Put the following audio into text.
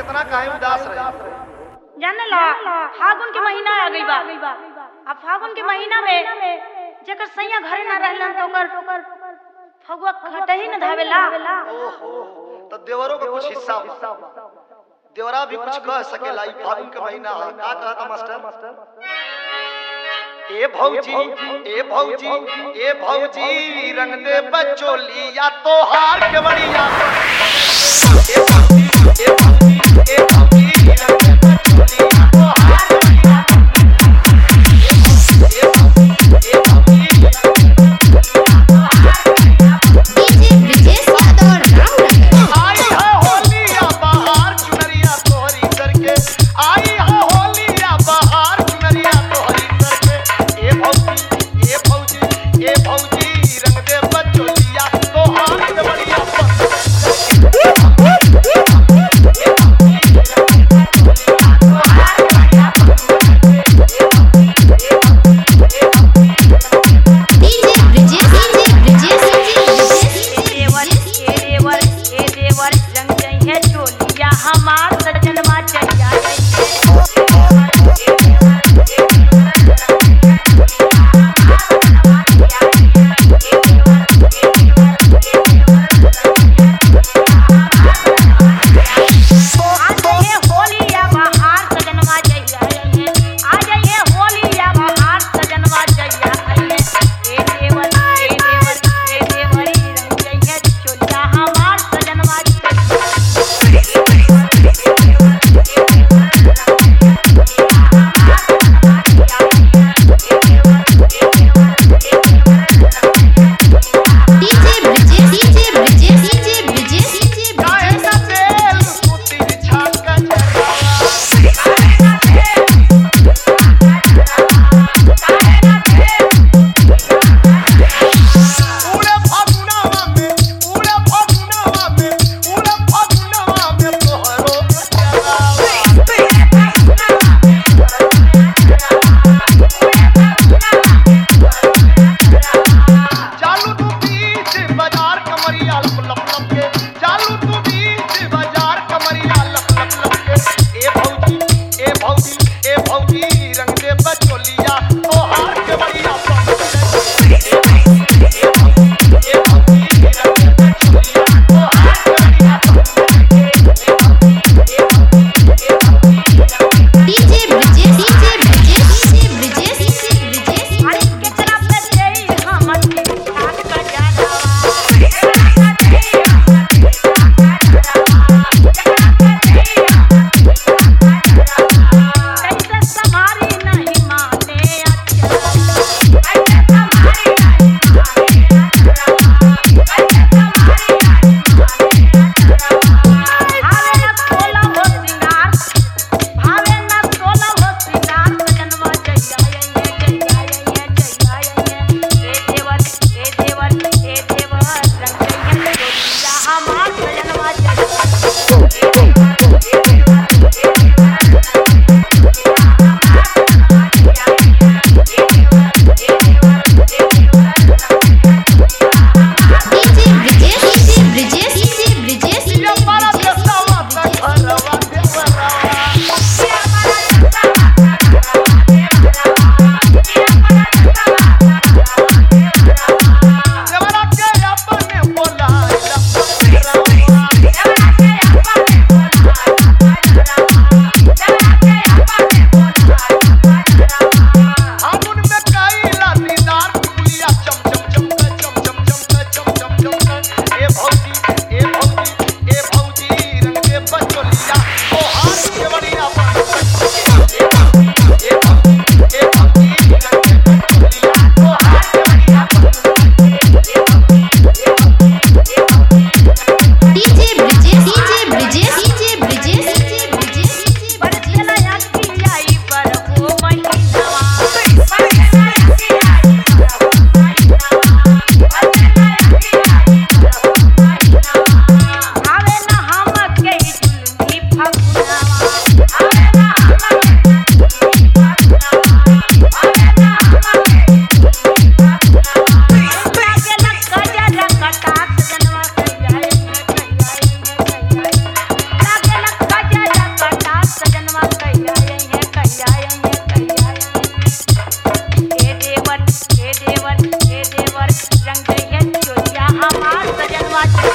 इतना काहे उदास रही जाने ला फागुन के महीना आ गई बा अब फागुन के महीना में जेकर सैया घरे ना रहलन तो ओकर फगुआ खट ही न धावेला ओहो तो देवरों का कुछ हिस्सा बा देवरा भी कुछ कह सकेला ई फागुन के महीना है का कहता मास्टर ए भौजी ए भौजी ए भौजी रंग दे बचोली या तो हार के बढ़िया ए भौजी ए भौजी ए भौजी रंग दे बचोली या तो हार के बढ़िया ए भौजी ए भौजी डीजे ब्रिजेश यादव रामनगर आई है होलिया बहार चुनरिया तोहरी करके आई है होलिया बहार चुनरिया तोहरी करके ए भौजी ए भौजी ए भौजी रंग दे बचोलिया तोहार के बढ़िया मजा